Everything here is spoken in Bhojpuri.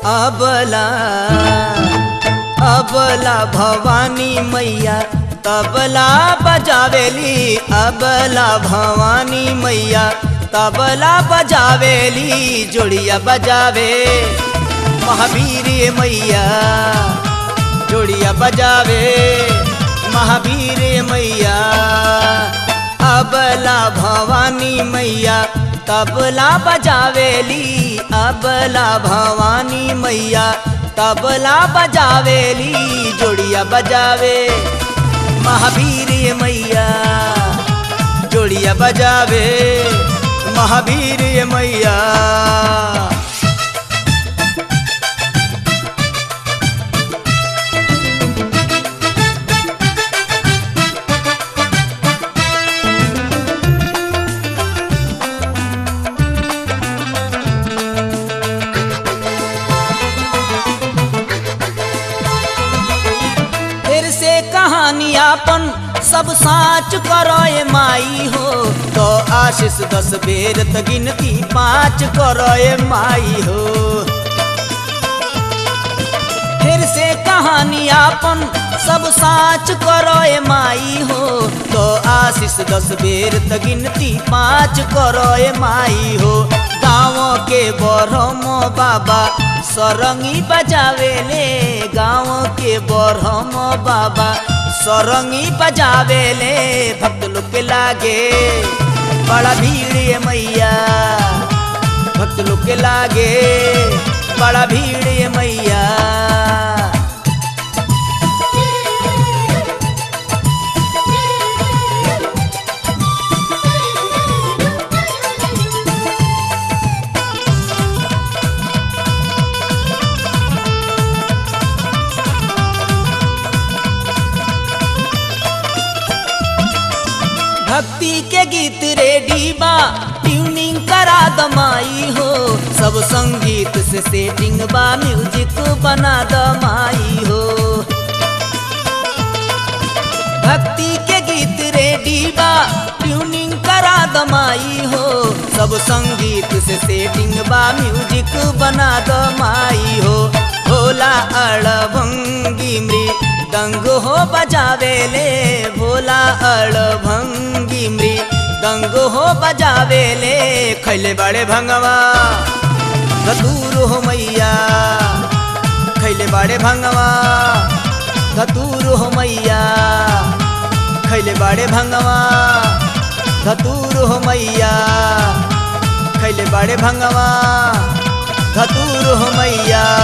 अबला अबला भवानी मैया तबला बजावेली अबला भवानी मैया तबला बजावेली जोड़िया बजावे महावीर मैया जोड़िया बजावे महावीर मैया अबला भवानी मैया तबला बजावेली अबला भवानी मैया तबला बजावेली जोड़िया बजावे महावीर मैया जोड़िया बजावे महावीर मैया फिर से कहानी आपन सब साच करोए माई हो तो आशीष दस बेर त गिनती पाँच करोए माई हो फिर से कहानी आपन सब साच करोए माई हो तो आशीष दस बेर त गिनती पाँच करोए माई हो गाँव के बरहम बाबा सरंगी बजावेले गाँव के बरहम बाबा सरंगी बजावेले भक्त लोग के लागे बड़ा भीड़ ये मैया भक्त लोग के लागे बड़ा भीड़ ये मैया भक्ति के गीत रेडी बा ट्यूनिंग करा दमाई हो सब संगीत से सेटिंग बा म्यूजिक बना दमाई हो भक्ति के गीत रेडी बा ट्यूनिंग करा दमाई हो सब संगीत से सेटिंग बा म्यूजिक बना दमाई हो भोला अड़भंगी मृदंग हो बजावेले भोला अड़भंगी मृदंग हो बजावेले खैले बड़े भंगवा धतूर हो मैया खैले बड़े भंगवा धतूर हो मैया खैले बड़े भंगवा धतूर हो मैया खैले बड़े भंगवा धतूर हो मैया